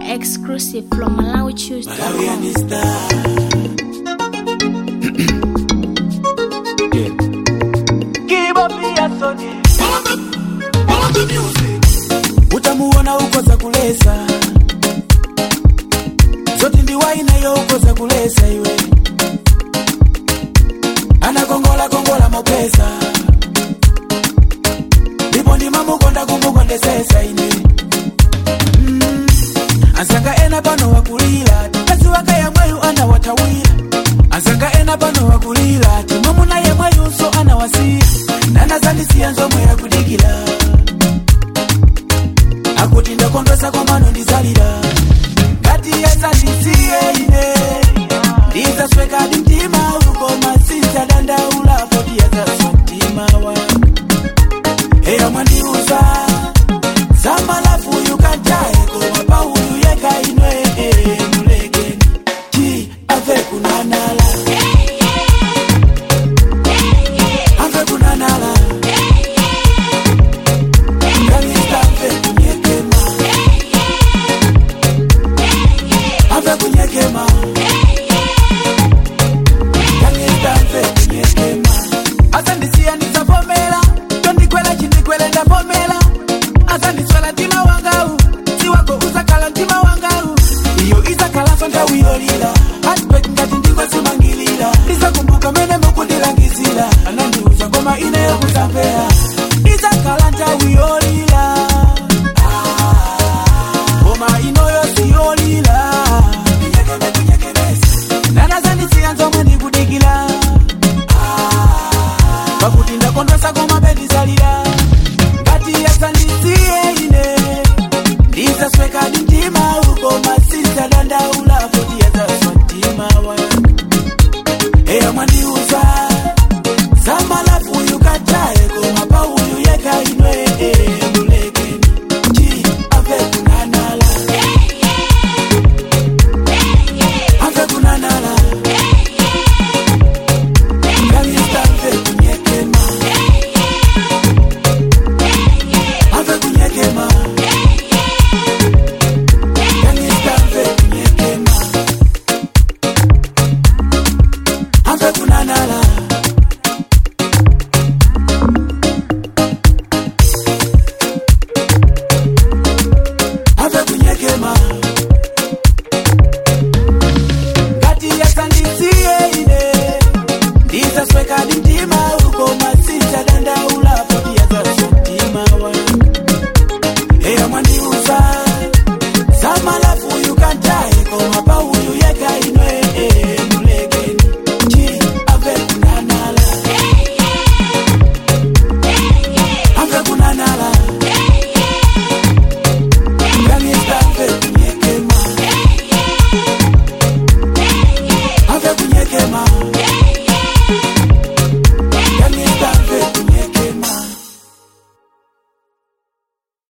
exclusive from Malawi Tuesday. Malawian star. utamuona uko za kulesa zote ndiwainayo uko za kulesa iwe anakongola kongola mopesa ndipo ndimamukonda kumukondesesa ine mm. asanga ena pano wakulila kazi waka yamweyu anawatawira asanga ena pano wakulila timamuna yemweyunso anawasiya nanazandisiya nzomwe yakudikila akuti ndakondwesa komano ndizalira ngati yesandisiye ine ndizaswekadi mtima ukoma sinzadandaula poti yazaswa mtima wa eya mwandiuza zamalafu yukantaye koma pauyu yeka inwe mulekeni ti ave kunanala ave kunanala Kanisa ave kunyekema ave kunyekema Kanisa ave kunyekema asandisiya ndizavomera tondikwela chindikwele ndavomera asandiswela mtima wangawu siwako uzakhala mtima wangawu iyo izakhalanso ndawiyolila aspect ngati ndingwasimangilira ndizakumbuka mene mukundilangizira anandiuza ngoma ine yokuzamvera izakhala ndawiyolila ngoma inoyo siyolila nanazandisiya nzomwe ndikudikila pakuti ndakondwesa koma pendizalira ngati yasandisiye ine ndizaswekadi mtima ukoma sinzadandaula poti yazaswa mtima wanga eya mwandiuza zamalafu yukataye koma pauyu yeka inwe mulekeni ti ave kunanala ave kunanala kanisa ave kunyekema ave kunyekema kanisa ave kunyekema ave kunanala ave kunyekema ngati yasandisiye ine ndizaswekadi mtima ukoma sinzadandaula poti yazaswa mtima wanga eya mwandiuza zamalafu yukantaye koma pauyu yeka inwe mulekeni ti ave kunanala ave kunanala kanisa ave kunyekema ave kunyekema